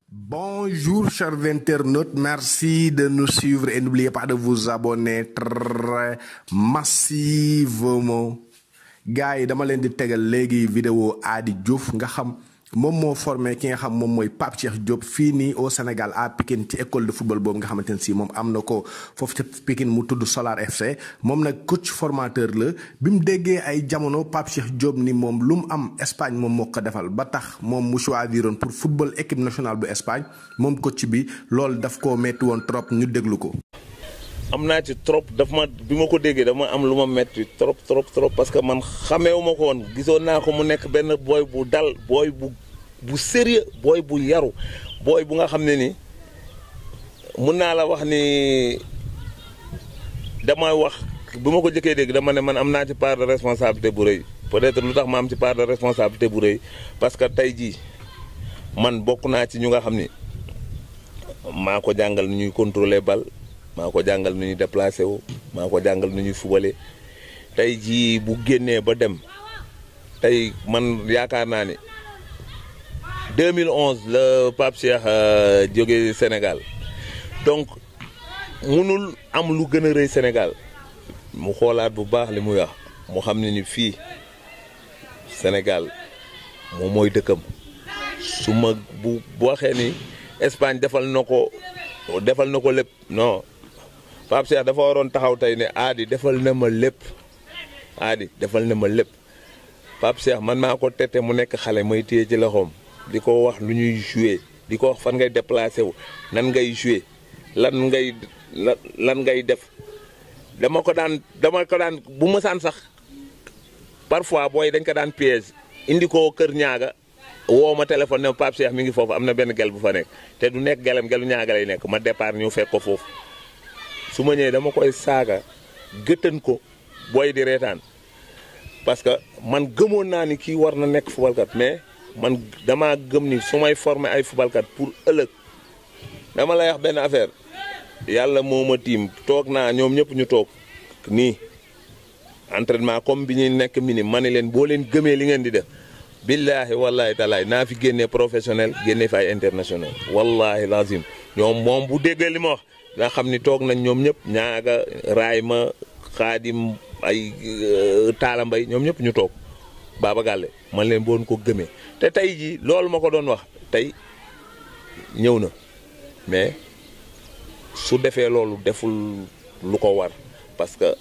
Bonjour chers internautes, merci de nous suivre et n'oubliez pas de vous abonner très massivement. gars yi dama leen di tegal léegi vidéo Ady Diouf nga xam moom moo formé ki nga xam moom mooy Pape Cheikh Diop fii nii au Sénégal à Pikine ci école de football boobu nga xamante ne si moom am na ko foofu ca Pikine mu tudd Solar FC moom nag coach formateur la bi mu déggee ay jamono Pape Cheikh Diop ni moom lu mu am Espagne moom moo ko defal ba tax moom mu choisiroon pour football équipe nationale bu Espagne moom coach bi loolu daf koo metti woon trop ñu déglu ko. am naa ci trop daf ma bi ma ko déggee dama am lu ma metti trop trop trop parce que man xameewu ma ko woon gisoon naa ko mu nekk benn booy bu dal booy bu bu sérieux booy bu yaru booy bu nga xam ne ni mun naa la wax ni damay wax bi ma ko jëkkee dégg dama ne man am naa ci part de responsabilité bu rëy peut-être lu tax ma am ci part de responsabilité bu rëy parce que tey jii man bokk naa ci ñu nga xam ni maa ko jàngal nu ñuy contrôler bal maa ko jàngal nu ñuy déplacé wu maa ko jàngal nu ñuy fubale tey jii bu génnee ba dem tey man yaakaar naa ni 2011 la Pape Cheikh jóge Sénégal donc munul am lu gën a rëy Sénégal mu xoolaat bu baax li muy wax mu xam ne ni fii Sénégal moom mooy dëkkam su ma bu waxee ni Espagne defal na ko defal na ko lépp non Pape Cheikh dafa waroon taxaw tey ne Ady defal na ma lépp Ady defal na ma lépp Pape Cheikh man maa ko tette mu nekk xale may téye ci loxoom di ko wax lu ñuy joué di ko wax fan ngay déplacé wu nan ngay joué lan ngay lan ngay def dama ko daan dama ko daan bu mësaan sax parfois booy dañ ko daan piège indi ko kër ñaaga woo ma téléphone ne Pape Cheikh mi ngi foofu am na benn gel bu fa nekk te du nekk gelam gelu ñaaga lay nekk ma départ ñu fekk ko foofu su ma ñëwee dama koy saaga gëttan ko booy di reetaan parce que man gëmoon naa ni kii war na nekk fubalkat mais man damaa gëm ni su may former ay fubalkat pour ëllëg dama lay wax benn affaire yàlla moo ma tiim toog naa ñoom ñëpp ñu toog nii entraînement comme bi ñuy nekk mini ma ne leen boo leen gëmee li ngeen di def billaahi wallaahi talaay naa fi génnee professionnel génnee fi ay international wallaahi lazim ñoom moom bu déggee li ma wax nga xam ni toog nañ ñoom ñëpp ñaaga raay ma xaadim ay taala mbay ñoom ñëpp ñu toog Baba Galle man leen boon ko gëmee te tey jii loolu ma ko doon wax tey ñëw na mais su defee loolu deful lu ko war parce que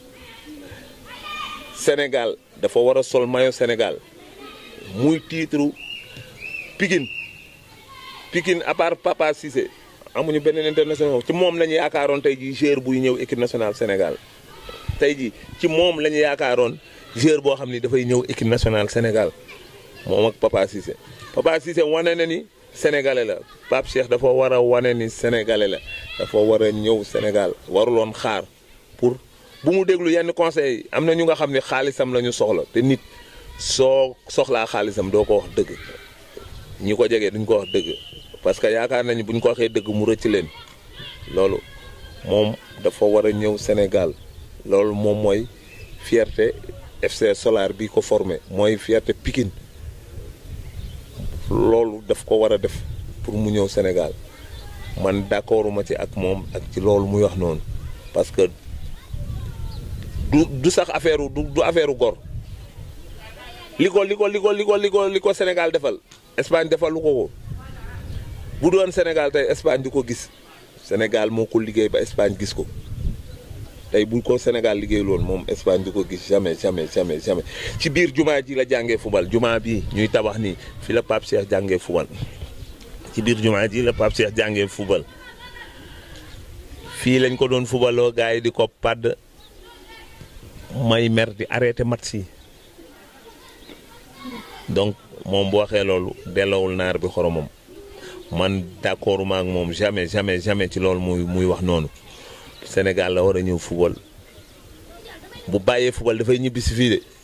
Sénégal dafa war a sol maillot Sénégal muy titre Pikine Pikine à part Papa Cissé amuñu beneen international ci moom la ñu yaakaaroon tey jii joueur buy ñëw équipe nationale Sénégal tey jii ci moom la ñu yaakaaroon joueur boo xam ni dafay ñëw équipe nationale Sénégal moom ak Papa Cissé Papa Cissé wane na ni sénégalais la Pape Cheikh dafa war a wane ni sénégalais la dafa war a ñëw Sénégal waruloon xaar pour bu mu déglu yenn conseils yi am na ñu nga xam ne xaalisam la ñu soxla te nit soo soxlaa xaalisam doo ko wax dëgg ñi ko jege duñ ko wax dëgg parce que yaakaar nañu buñ ko waxee dëgg mu rëcc leen loolu moom dafa war a ñëw Sénégal loolu moom mooy fierté FC Solar bi ko formé mooy fierté Pikine loolu daf ko war a def pour mu ñëw Sénégal man d'accorduma ci ak moom ak ci loolu muy wax noonu parce que du du sax affaire du du affaire gor li ko li ko li ko li ko li ko li ko Sénégal defal Espagne defalu ko ko bu doon Sénégal tey Espagne di ko gis Sénégal moo ko liggéey ba Espagne gis ko tey bu ko Sénégal liggéey loon moom Espagne di ko gis jamais jamais jamais jamais ci biir jumaa ji la jàngee fubal jumaa bii ñuy tabax nii fi la Pape Cheikh jàngee fubal ci biir jumaa ji la Pape Cheikh jàngee fubal fii lañ ko doon fubaloo gars yi di ko padd may mer di arrêté match yi donc moom bu waxee loolu delloowul naar bi xoromam man d'accord ma ak moom jamais jamais jamais ci loolu muy muy wax noonu Sénégal la war a ñëw football bu bàyyee football dafay ñibbi si fii de